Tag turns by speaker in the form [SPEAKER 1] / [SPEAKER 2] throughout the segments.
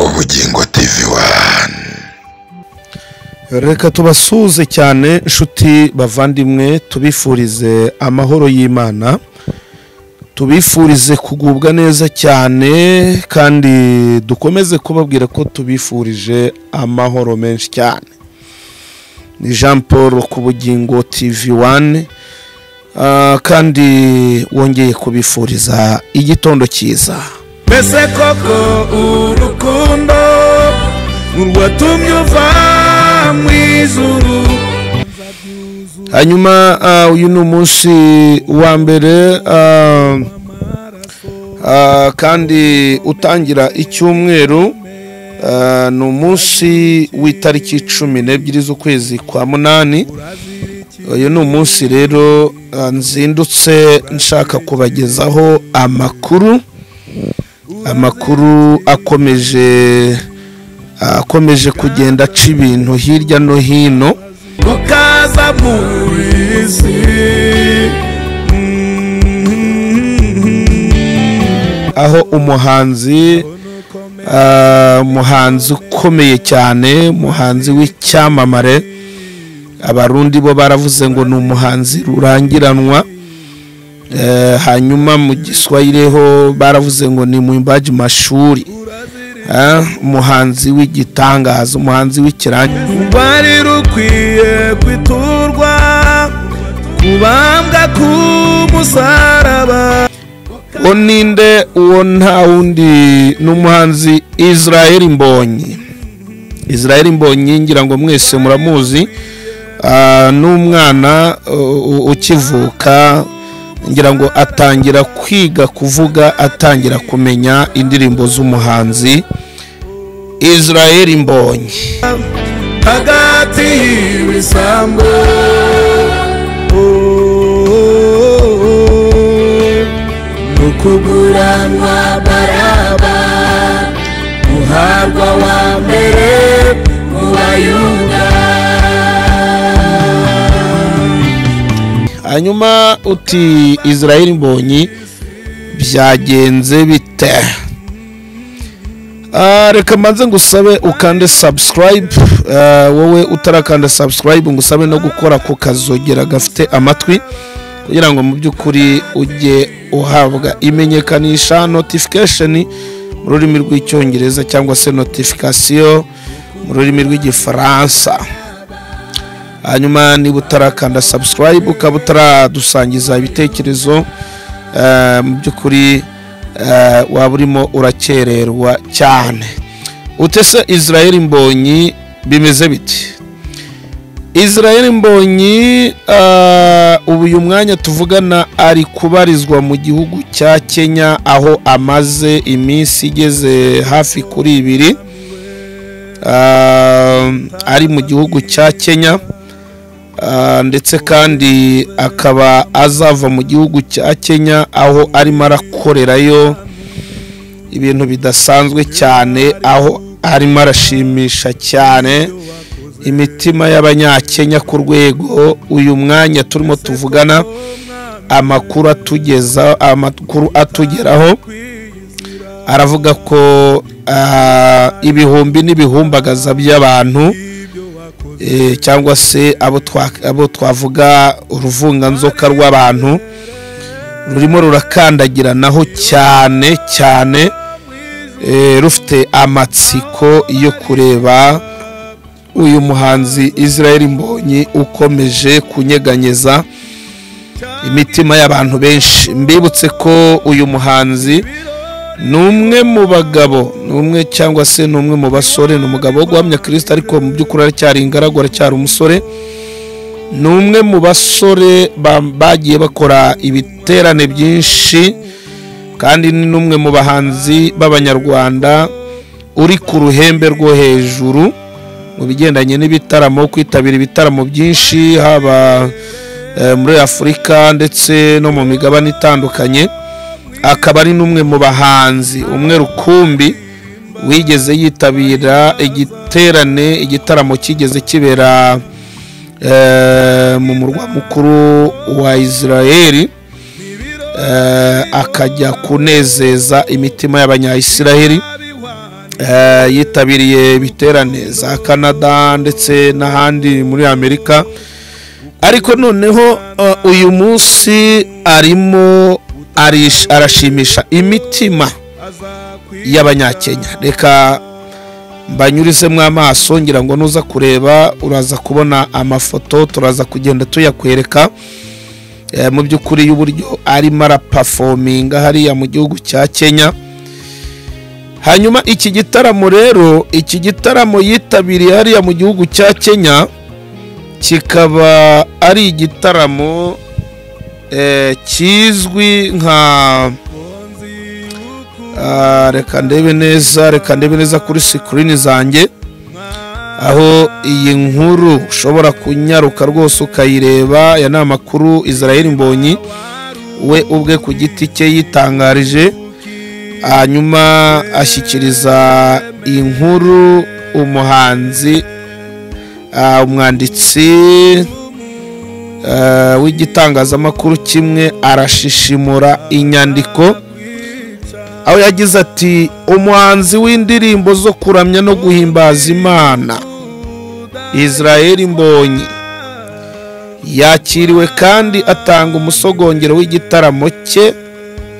[SPEAKER 1] bugingo tv wani
[SPEAKER 2] reka tubasuhuze cyane inshuti bavandimwe tubifurize amahoro y'imana tubifurize kugubwa neza cyane kandi dukomeze kubabwira ko tubifurije amahoro menshi cyane ni jean paul ku bugingo tv wani Ah, kandi wongeye kubifuriza igitondo cyiza
[SPEAKER 3] mbese koko urukundo urwatumye uva mu ijuru
[SPEAKER 2] hanyuma ah, uyu ni umunsi wa mbere ah, ah, kandi utangira icyumweru ah, ni umunsi w'itariki cumi n'ebyiri z'ukwezi kwa munani uyu ni umunsi rero ah, nzindutse nshaka kubagezaho amakuru amakuru akomeje akomeje kugenda aca ibintu hirya no hino
[SPEAKER 3] ukaza mu isi
[SPEAKER 2] aho umuhanzi ah, umuhanzi ukomeye cyane umuhanzi w'icyamamare abarundi bo baravuze ngo ni umuhanzi rurangiranwa Eh, hanyuma mu giswahili ho baravuze ngo ni mwimbaji mashuri Eh, umuhanzi w'igitangaza umuhanzi w'ikirangi
[SPEAKER 3] rwari rukwiye kwiturwa kubambwa k'umusaraba
[SPEAKER 2] uwo ninde uwo nta wundi ni umuhanzi israel mbonyi israel mbonyi ngira ngo mwese muramuzi Ah, ni umwana uh, u- ukivuka ngira ngo atangira kwiga kuvuga atangira kumenya indirimbo z'umuhanzi israel mbonyi
[SPEAKER 3] hagati y'ibisambo nukuguranwa baraba muharwa wa mbere mu bayuda
[SPEAKER 2] hanyuma uti israel mbonyi byagenze bite Ah, reka mbanze ngusabe ukande subscribe Ah, wowe utarakanda subscribe ngusabe no gukora ku kazogera gafite amatwi kugira ngo mu by'ukuri ujye uhabwa imenyekanisha notification mu rurimi rw'icyongereza cyangwa se notification mu rurimi rw'igifaransa hanyuma niba utarakanda subscribe ukaba utaradusangiza ibitekerezo eh, mu by'ukuri eh, waba urimo urakererwa cyane utese israel mbonyi bimeze biti israel mbonyi eh, ubu uyu mwanya tuvugana ari kubarizwa mu gihugu cya kenya aho amaze iminsi igeze hafi kuri ibiri Ah, ari mu gihugu cya kenya Ah, ndetse kandi akaba azava mu gihugu cya kenya aho arimo arakorerayo ibintu bidasanzwe cyane aho arimo arashimisha cyane imitima y'abanyakenya ku rwego uyu mwanya turimo tuvugana amakuru atugeza amakuru atugeraho aravuga ko ah, ibihumbi n'ibihumbagaza by'abantu eh, cyangwa se abo twa- abo twavuga uruvunganzoka rw'abantu rurimo rurakandagiranaho cyane cyane eh, rufite amatsiko yo kureba uyu muhanzi israel mbonyi ukomeje kunyeganyeza imitima y'abantu benshi mbibutse ko uyu muhanzi ni umwe mu bagabo ni umwe cyangwa se ni umwe mu basore ni umugabo wo guhamya kirisita ariko mu by'ukuri aracyari ingaragu aracyari umusore ni umwe mu basore ba- bagiye bakora ibiterane byinshi kandi ni n'umwe mu bahanzi b'abanyarwanda uri ku ruhembe rwo hejuru mu bigendanye n'ibitaramo kwitabira ibitaramo byinshi haba eh, muri afurika ndetse no mu migabane itandukanye akaba ari n'umwe mu bahanzi umwe rukumbi wigeze yitabira igiterane igitaramo kigeze kibera eh, mu murwa mukuru wa israeli eh, akajya kunezeza imitima y'abanyayisiraheli eh, yitabiriye ibiterane za canada ndetse n'ahandi muri amerika ariko noneho eh, uyu munsi arimo arish- arashimisha imitima y'abanyakenya reka mbanyurizemo amaso ngira ngo nuza kureba uraza kubona amafoto turaza kugenda tuyakwereka Eh, mu by'ukuri y'uburyo arimo arapafominga hariya mu gihugu cya kenya hanyuma iki gitaramo rero iki gitaramo yitabiriye hariya mu gihugu cya kenya kikaba ari igitaramo eh, kizwi nka Ah, reka ndebe neza reka ndebe neza kuri sikirini zanjye aho iyi nkuru ushobora kunyaruka rwose ukayireba aya ni amakuru israel mbonyi we ubwe ku giti cye yitangarije hanyuma ashyikiriza inkuru umuhanzi ah, umwanditsi ah, w'igitangazamakuru kimwe arashishimura inyandiko aho yagize ati umuhanzi w'indirimbo zo kuramya no guhimbaza imana israel mbonyi yakiriwe kandi atanga umusogongero w'igitaramo cye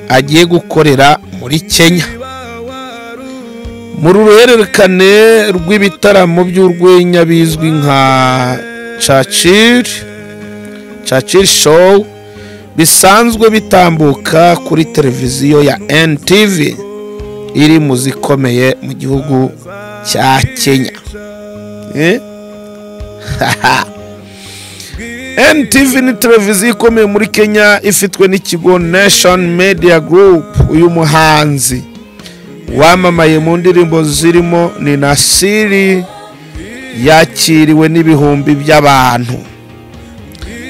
[SPEAKER 2] agiye gukorera muri kenya mu ruhererekane rw'ibitaramo by'urwenya bizwi nka churchill churchill show bisanzwe bitambuka kuri televiziyo ya NTV iri mu zikomeye mu gihugu cya Kenya Eh? NTV ni televiziyo ikomeye muri Kenya ifitwe n'ikigo Nation Media Group uyu muhanzi wamamaye mu ndirimbo zirimo ni Nasiri yakiriwe n'ibihumbi by'abantu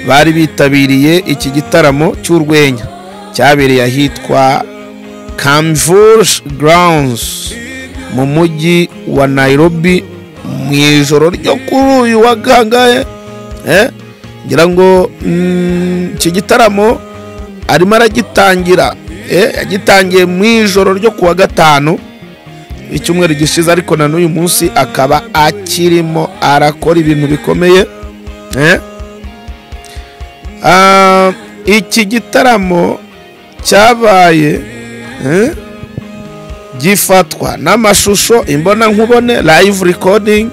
[SPEAKER 2] bari bitabiriye iki gitaramo cy'urwenya cyabereye ahitwa Camvurge Grounds mu mujyi wa Nairobi mu ijoro ryo kuri uyu wa gangahe eh? ngira ngo mm, iki gitaramo arimo aragitangira eh? yagitangiye mu ijoro ryo ku wa gatanu icyumweru gishize ariko na n'uyu munsi akaba akirimo arakora ibintu bikomeye eh? Ah, iki gitaramo cyabaye eh, gifatwa n'amashusho imbona nkubone live recording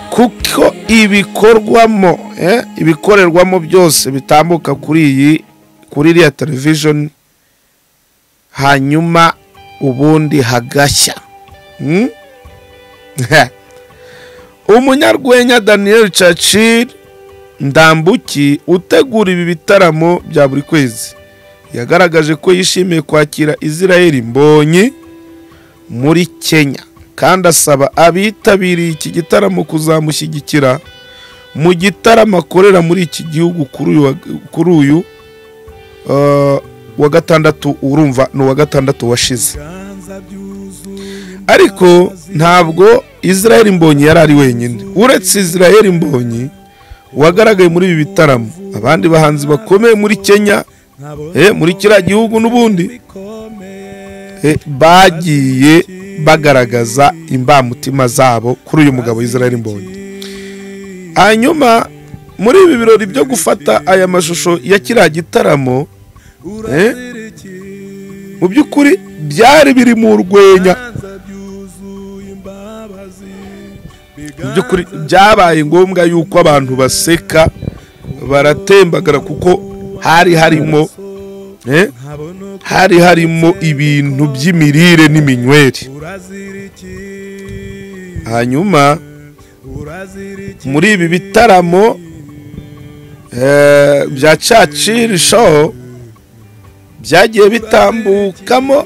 [SPEAKER 2] kuko ibikorwamo eh, ibikorerwamo byose bitambuka kuri iyi kuri iriya television hanyuma ubundi hagashya Hmm? umunyarwenya daniel chachir ndambuki utegura ibi bitaramo bya buri kwezi yagaragaje ko yishimiye kwakira israel mbonyi muri kenya kandi asaba abitabiriye iki gitaramo kuzamushyigikira mu gitaramo akorera muri iki gihugu kuri uyu wa- kuri uyu eh, wa gatandatu urumva ni uwa gatandatu washize ariko ntabwo israel mbonyi yari ari wenyine uretse israel mbonyi wagaragaye muri ibi bitaramo abandi bahanzi bakomeye muri kenya eh, muri kiriya gihugu n'ubundi eh, bagiye bagaragaza imbamutima zabo kuri uyu mugabo israel mbonyi hanyuma muri ibi birori byo gufata aya mashusho ya kiriya gitaramo eh, mu by'ukuri byari biri mu rwenya mu by'ukuri byabaye ngombwa yuko abantu baseka baratembagara kuko hari harimo eh, hari harimo ibintu by'imirire n'iminywere hanyuma muri ibi bitaramo eh, bya caciri show byagiye bitambukamo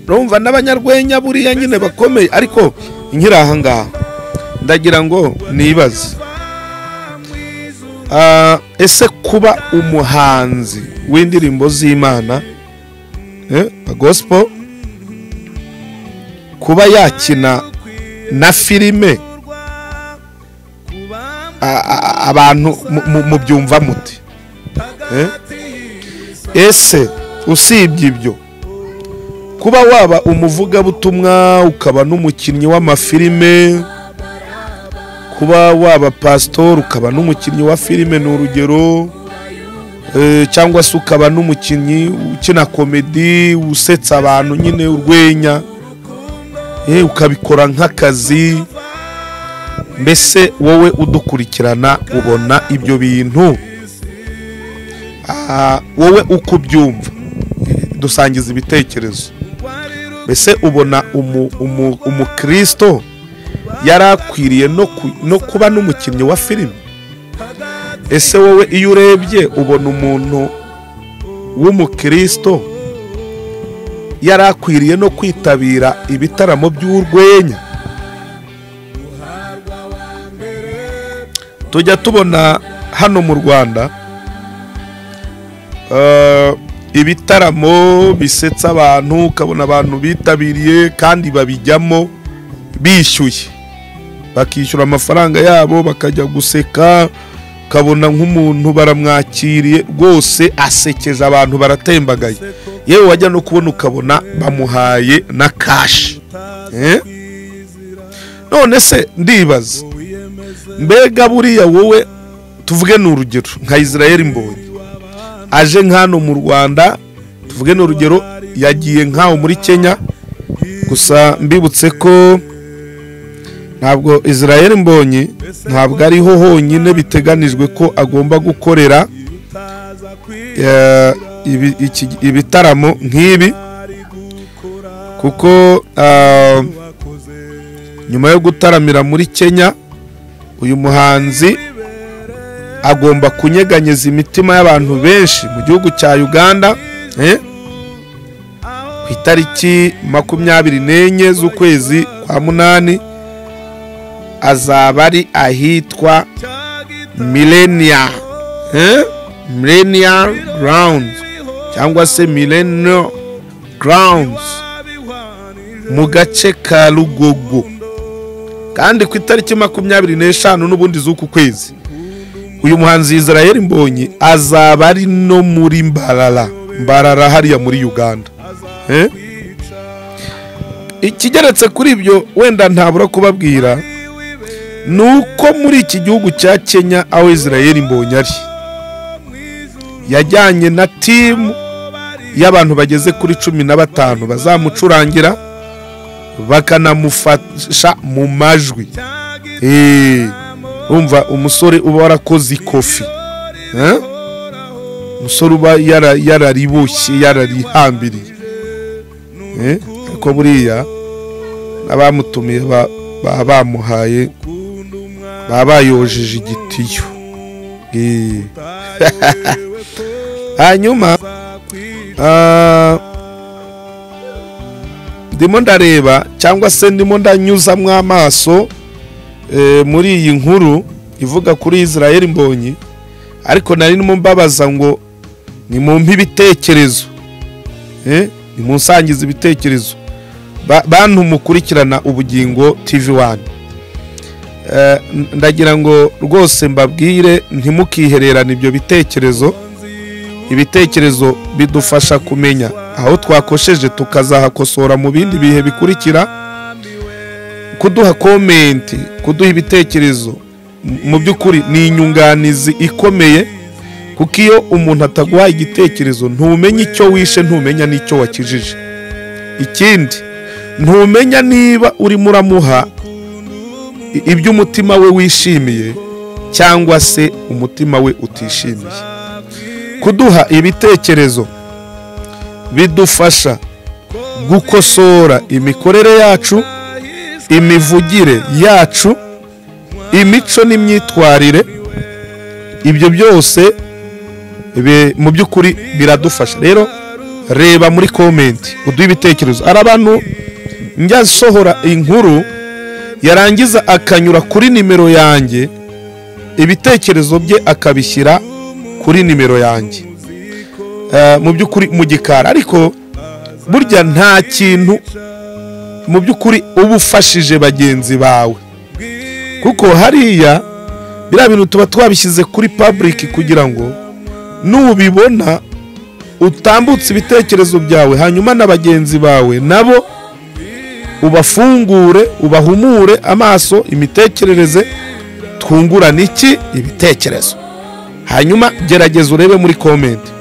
[SPEAKER 2] urumva n'abanyarwenya buriya nyine bakomeye ariko nkiri aha ngaha ndagira ngo nibaze Ah, ese kuba umuhanzi w'indirimbo z'imana eh, gospel kuba yakina na filime a- a- abantu mu- mu- mubyumva muti eh? ese usibye ibyo kuba waba umuvugabutumwa ukaba n'umukinnyi w'amafilime kuba waba pasitori ukaba n'umukinnyi wa filime ni urugero Eh, cyangwa se ukaba n'umukinnyi ukina komedi usetsa abantu nyine urwenya Eh, ukabikora nk'akazi mbese wowe udukurikirana ubona ibyo bintu Ah, wowe uko ubyumva Eh, dusangiza ibitekerezo mbese ubona umu- umu- umukristo yari akwiriye no ku- no kuba n'umukinnyi wa filime ese wowe iyo urebye ubona umuntu w'umukristo yari akwiriye no kwitabira ibitaramo by'urwenya tujya tubona hano mu rwanda eh, ibitaramo bisetsa abantu ukabona abantu bitabiriye kandi babijyamo bishyuye bakishyura amafaranga yabo bakajya guseka ukabona nk'umuntu baramwakiriye rwose asekeje abantu baratembagaye yewe wajya no kubona ukabona bamuhaye na kashi Eh? none se ndibaza mbega buriya wowe tuvuge ni urugero nka israel mbonye aje nk'hano mu rwanda tuvuge ni urugero yagiye nk'aho muri kenya gusa mbibutse ko ntabwo israel mbonye ntabwo ariho honyine biteganijwe ko agomba gukorera eh, ibi- iki- ibitaramo nk'ibi kuko ah, nyuma yo gutaramira muri kenya uyu muhanzi agomba kunyeganyeza imitima y'abantu benshi mu gihugu cya uganda eh, ku itariki makumyabiri n'enye z'ukwezi kwa munani azaba ari ahitwa millennia eh? millennia grounds cyangwa se millennia grounds mu gace ka rugogo kandi ku itariki makumyabiri n'eshanu n'ubundi z'uku kwezi uyu muhanzi israel mbonyi azaba ari no muri mbarara mbarara hariya muri uganda eh? ikigeretse kuri ibyo wenda ntabura kubabwira ni uko muri iki gihugu cya kenya aho israel mbonye ari yajyanye na timu y'abantu bageze kuri cumi na batanu bazamucurangira bakanamufasha mu majwi Eh, urumva umusore uba warakoze ikofi Eh? umusore uba yara- yarariboshye yararihambiriye Eh, ariko buriya abamutumiye ba- baba bamuhaye baba bayojeje igitiyo Eh. hanyuma ah, ndimo ndareba cyangwa se ndimo ndanyuzamo amaso eh, muri iyi nkuru ivuga kuri israel mbonyi ariko nari ndimo mbabaza ngo nimumpe ibitekerezo Eh, nimunsangize ibitekerezo Ba- bantu mukurikirana ubugingo tv wani Eh, n- ndagira ngo rwose mbabwire ntimukihererane ibyo bitekerezo ibitekerezo bidufasha kumenya aho twakosheje tukazahakosora mu bindi bihe bikurikira kuduha komenti kuduha ibitekerezo m- mu by'ukuri ni inyunganizi ikomeye kuko iyo umuntu ataguhaye igitekerezo ntumenya icyo wishe ntumenya n'icyo wakijije ikindi ntumenya niba urimo uramuha i- ibyo umutima we wishimiye cyangwa se umutima we utishimiye kuduha ibitekerezo bidufasha gukosora imikorere yacu imivugire yacu imico n'imyitwarire ibyo byose bi- mu by'ukuri biradufasha rero reba muri komenti uduhe ibitekerezo hari abantu njya nsohora inkuru yarangiza akanyura kuri nimero yanjye ibitekerezo bye akabishyira kuri nimero yanjye Eh, mu by'ukuri mu gikari ariko burya nta kintu mu by'ukuri uba ufashije bagenzi bawe kuko hariya biriya bintu tuba twabishyize kuri public kugira ngo nubibona utambutse ibitekerezo byawe hanyuma na bagenzi bawe nabo ubafungure ubahumure amaso imitekerereze twungurane iki ibitekerezo hanyuma gerageza urebe muri komenti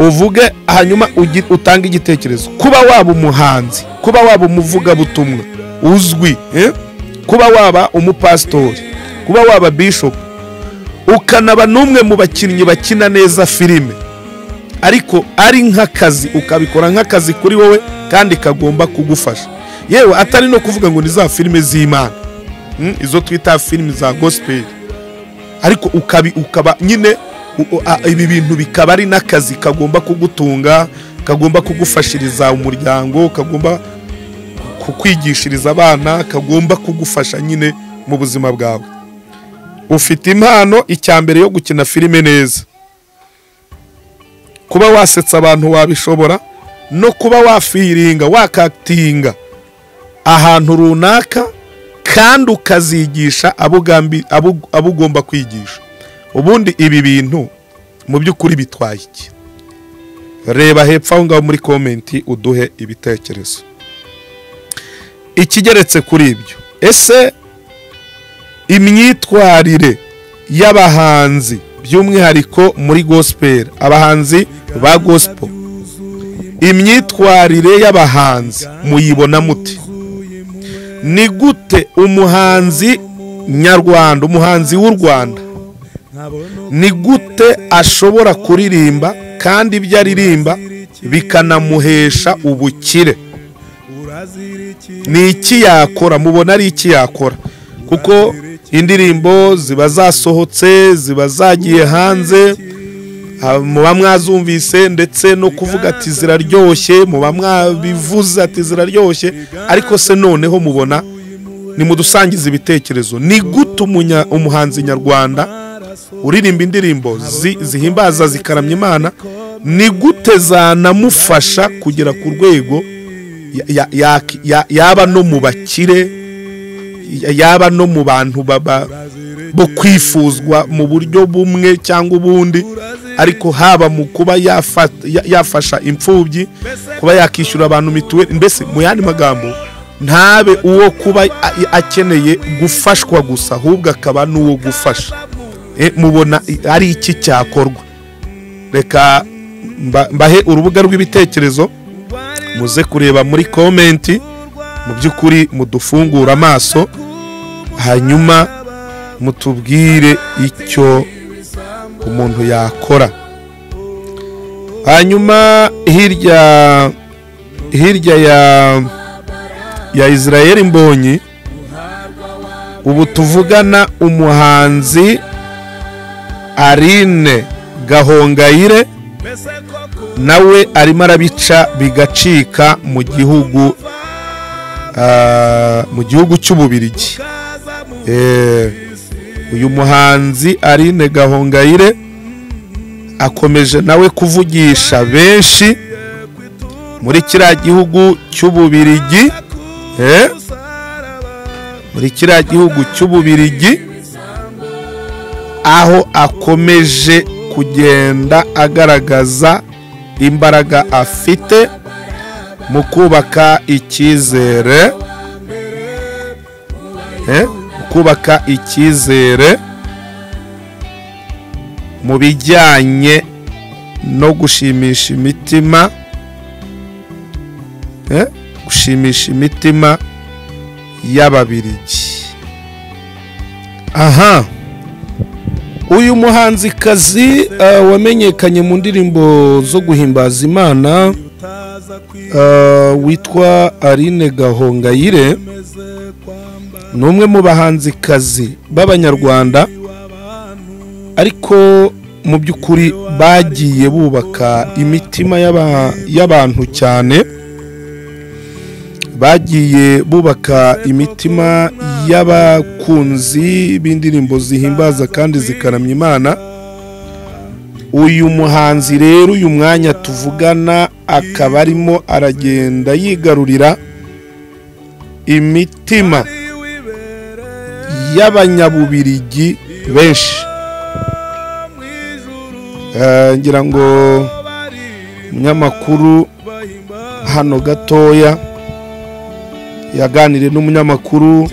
[SPEAKER 2] uvuge hanyuma ugi- utange igitekerezo kuba waba umuhanzi kuba waba umuvugabutumwa uzwi eh? kuba waba umupasitori kuba waba bishopu ukanaba n'umwe mu bakinnyi bakina neza filime ariko ari nk'akazi ukabikora nk'akazi kuri wowe kandi kagomba kugufasha yewe atari no kuvuga ngo ni za filime z'imana Mm, izo twita filime za gospel ariko ukabi, ukaba nyine u- u- a- ibi bintu bikaba ari n'akazi kagomba kugutunga kagomba kugufashiriza umuryango kagomba kukwigishiriza abana kagomba kugufasha nyine mu buzima bwawe ufite impano icya mbere yo gukina filime neza kuba wasetsa abantu wabishobora no kuba wafiringa wakatinga ahantu runaka kandi ukazigisha abo ugambi- abo- abo ugomba kwigisha ubundi ibi bintu mu by'ukuri bitwaye iki reba hepfo aho ngaho muri komenti uduhe ibitekerezo ikigeretse kuri ibyo ese imyitwarire y'abahanzi by'umwihariko muri gospel abahanzi ba gospel imyitwarire y'abahanzi muyibona muti ni gute umuhanzi nyarwanda umuhanzi w'u rwanda ni gute ashobora kuririmba kandi ibyo aririmba bikanamuhesha ubukire ni iki yakora mubona ari iki yakora kuko indirimbo ziba zasohotse ziba zagiye hanze ah, muba mwazumvise ndetse no kuvuga ati ziraryoshye muba mwabivuze ati ziraryoshye ariko se noneho mubona nimudusangize ibitekerezo ni gute umunya- umuhanzi nyarwanda uririmba indirimbo zi- zihimbaza zikaramya imana ni gute zanamufasha kugera ku rwego ya- ya- ya- ya- yaba no mu bakire ya- yaba no mu bantu baba bo kwifuzwa mu buryo bumwe cyangwa ubundi ariko haba mu kuba yafa- ya- yafasha imfubyi kuba yakishyura abantu mituweli mbese mu yandi magambo ntabe uwo kuba a- akeneye gufashwa gusa ahubwo akaba n'uwo gufasha Eh, mubona i- ari iki cyakorwa reka mba- mbahe urubuga rw'ibitekerezo muze kureba muri komenti mu by'ukuri mudufungure amaso hanyuma mutubwire icyo umuntu yakora hanyuma hirya hirya ya ya israel mbonyi ubu tuvugana umuhanzi arine gahongayire nawe arimo arabica bigacika mu gihugu ah, mu gihugu cy'ububirigi Eh, uyu muhanzi Aline Gahongayire akomeje nawe kuvugisha benshi muri kiriya gihugu cy'ububirigi eh, muri kiriya gihugu cy'ububirigi aho akomeje kugenda agaragaza imbaraga afite mu kubaka icyizere eh, mu kubaka icyizere mu bijyanye no gushimisha imitima eh, gushimisha imitima y'ababirigi aha uyu muhanzikazi uh, wamenyekanye mu ndirimbo zo guhimbaza imana uh, witwa Aline Gahongayire ni umwe mu bahanzikazi b'abanyarwanda ariko mu by'ukuri bagiye bubaka imitima y'aba- y'abantu cyane bagiye bubaka imitima y'abakunzi b'indirimbo zihimbaza kandi zikaramya imana uyu muhanzi rero uyu mwanya tuvugana akaba arimo aragenda yigarurira imitima y'abanyabubirigi benshi Eh, ngira ngo umunyamakuru hano gatoya yaganiriye n'umunyamakuru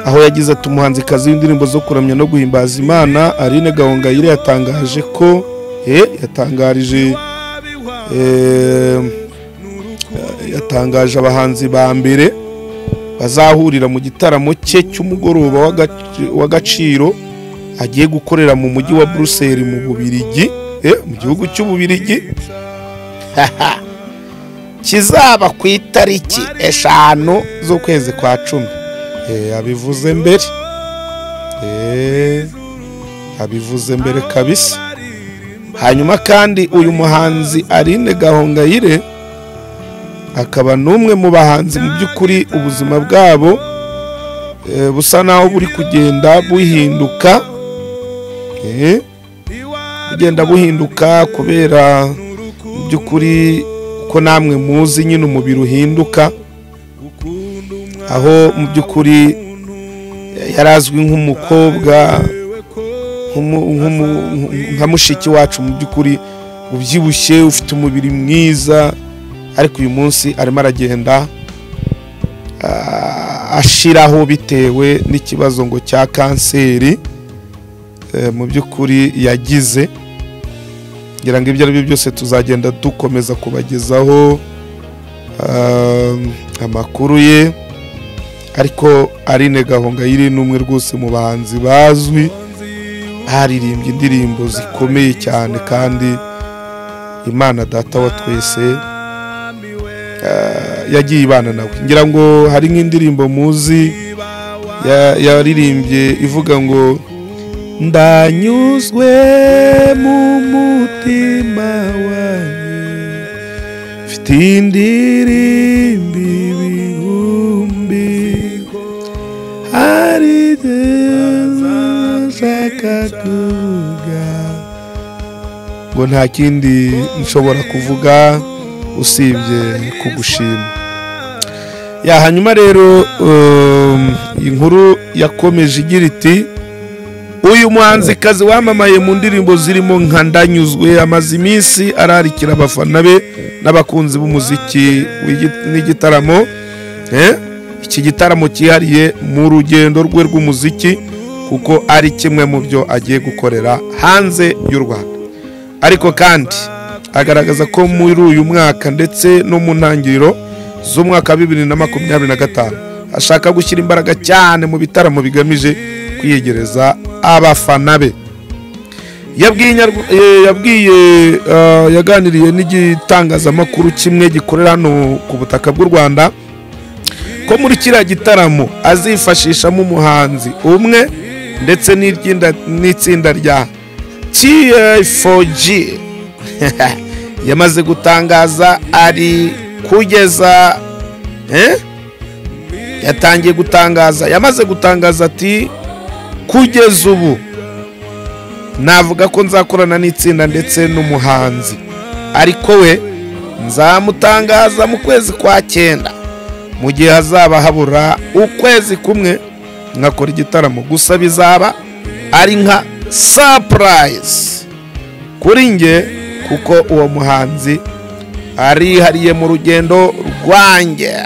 [SPEAKER 2] aho yagize ati umuhanzikazi w'indirimbo zo kuramya no guhimbaza imana aline gahongayire yatangaje ko eh, yatangarije eh, yatangaje abahanzi ba mbere bazahurira mu gitaramo cye cy'umugoroba w'agac- w'agaciro agiye gukorera mu mujyi wa buruseli mu bubirigi eh, mu gihugu cy'ububirigi kizaba ku itariki eshanu z'ukwezi kwa cumi Eh, abivuze mbere Eh, abivuze mbere kabisa hanyuma kandi uyu muhanzi Aline Gahongayire akaba n'umwe mu bahanzi mu by'ukuri ubuzima bwabo eh, busa naho buri kugenda buhinduka Eh, bugenda buhinduka kubera mu by'ukuri ko namwe muzi nyine umubiri uhinduka aho mu by'ukuri yari azwi nk'umukobwa nk'umu- nk'umu- nka mushiki wacu mu by'ukuri ubyibushye ufite umubiri mwiza ariko uyu munsi arimo aragenda ah, ashiraho bitewe n'ikibazo ngo cya kanseri eh, mu by'ukuri yagize ngira ngo ibyo ari byo byose tuzagenda dukomeza kubagezaho ah, amakuru ye ariko Aline Gahongayire ni umwe rwose mu bahanzi bazwi haririmbye indirimbo zikomeye cyane kandi Imana data wa twese ah, yagiye ibana nawe ngira ngo hari nk'indirimbo muzi ya- yaririmbye ivuga ngo ndanyuzwe mu mutima wanjye mfite indirimbo ibihumbi hari nshaka kuvuga ngo nta kindi nshobora kuvuga usibye kugushima ya hanyuma rero um, inkuru yakomeje igira iti uyu muhanzikazi wamamaye mu ndirimbo zirimo nka ndanyuzwe amaze iminsi ararikira abafana be n'abakunzi b'umuziki w'igi- n'igitaramo Eh, iki gitaramo cyihariye mu rugendo rwe rw'umuziki kuko ari kimwe mu byo agiye gukorera hanze y'u rwanda ariko kandi agaragaza ko muri uyu mwaka ndetse no mu ntangiriro z'umwaka wa bibiri na makumyabiri na gatanu ashaka gushyira imbaraga cyane mu bitaramo bigamije kwiyegereza abafana be yabwiye Inyarw- eh, yabwiye eh, yaganiriye n'igitangazamakuru kimwe gikorera hano ku butaka bw'u rwanda ko muri kiriya gitaramo azifashishamo umuhanzi umwe ndetse n'iryinda- n'itsinda rya TF4G yamaze gutangaza ari kugeza eh? yatangiye gutangaza yamaze gutangaza ati kugeza ubu navuga ko nzakorana n'itsinda ndetse n'umuhanzi ariko we nzamutangaza mu kwezi kwa cyenda mu gihe hazaba habura ukwezi kumwe nkakora igitaramo gusa bizaba ari nka sapurayisi kuri nge kuko uwo muhanzi arihariye mu rugendo rwanjye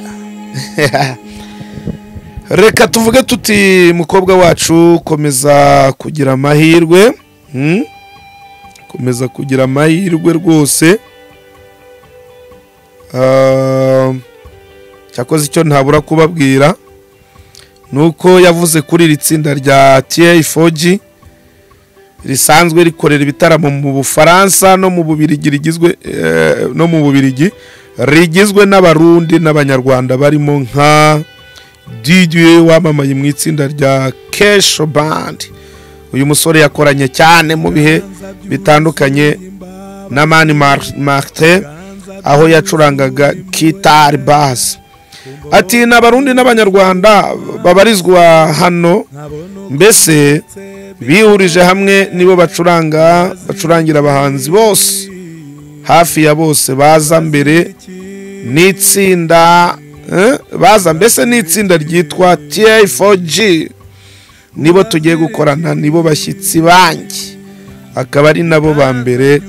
[SPEAKER 2] reka tuvuge tuti mukobwa wacu komeza kugira amahirwe hmm? komeza kugira amahirwe rwose Ah, cyakoze icyo ntabura kubabwira ni uko yavuze kuri iri tsinda rya TF4G risanzwe rikorera ibitaramo mu Bufaransa no mu Bubirigi rigizwe eh, no mu Bubirigi rigizwe n'abarundi n'abanyarwanda barimo nka DJ wamamaye mu itsinda rya Kesho Band uyu musore yakoranye cyane mu bihe bitandukanye na Mani Mar- Martin aho yacurangaga kitari bass ati ni abarundi n'abanyarwanda babarizwa hano mbese bihurije hamwe nibo bacuranga bacurangira abahanzi bose hafi ya bose baza mbere n'itsinda eh, baza mbese n'itsinda ryitwa TI4G nibo tugiye gukorana nibo bashyitsi banjye akaba ari nabo ba mbere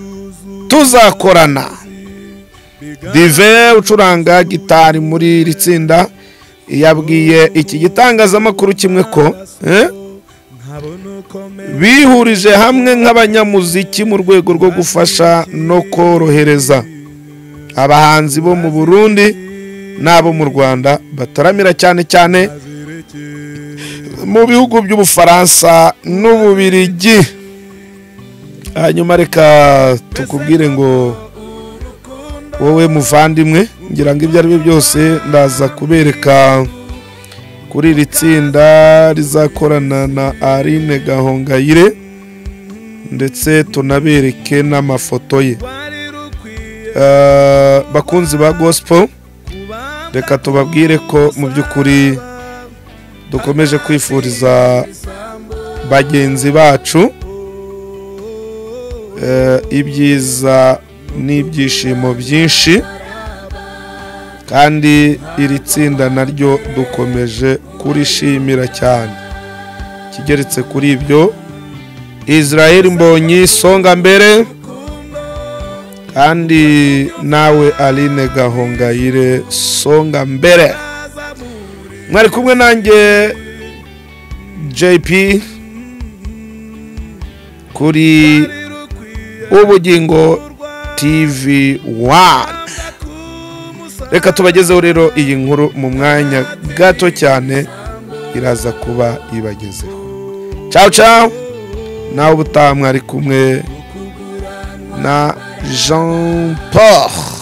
[SPEAKER 2] tuzakorana dive ucuranga gitari muri iri tsinda yabwiye iki gitangazamakuru kimwe ko eh, bihurije hamwe nk'abanyamuziki mu rwego rwo gufasha no korohereza abahanzi bo mu burundi n'abo mu rwanda bataramira cyane cyane mu bihugu by'ubufaransa n'ububirigi hanyuma reka tukubwire ngo wowe muvandimwe ngira ngo ibyo ari byo byose ndaza kubereka kuri iri tsinda rizakorana na arine gahongayire ndetse tunabereke n'amafoto ye Eh, bakunzi ba gospel reka tubabwire ko mu by'ukuri dukomeje kwifuriza bagenzi bacu eh, ibyiza n'ibyishimo byinshi kandi iri tsinda naryo dukomeje kurishimira cyane kigeretse kuri ibyo israel mbonyi songa mbere kandi nawe aline gahongayire songa mbere mwari kumwe nanjye jp kuri ubugingo tv 1 reka tubagezeho rero iyi nkuru mu mwanya gato cyane iraza kuba ibagezeho ciao ciao nawe ubutaha mwari kumwe na jean paul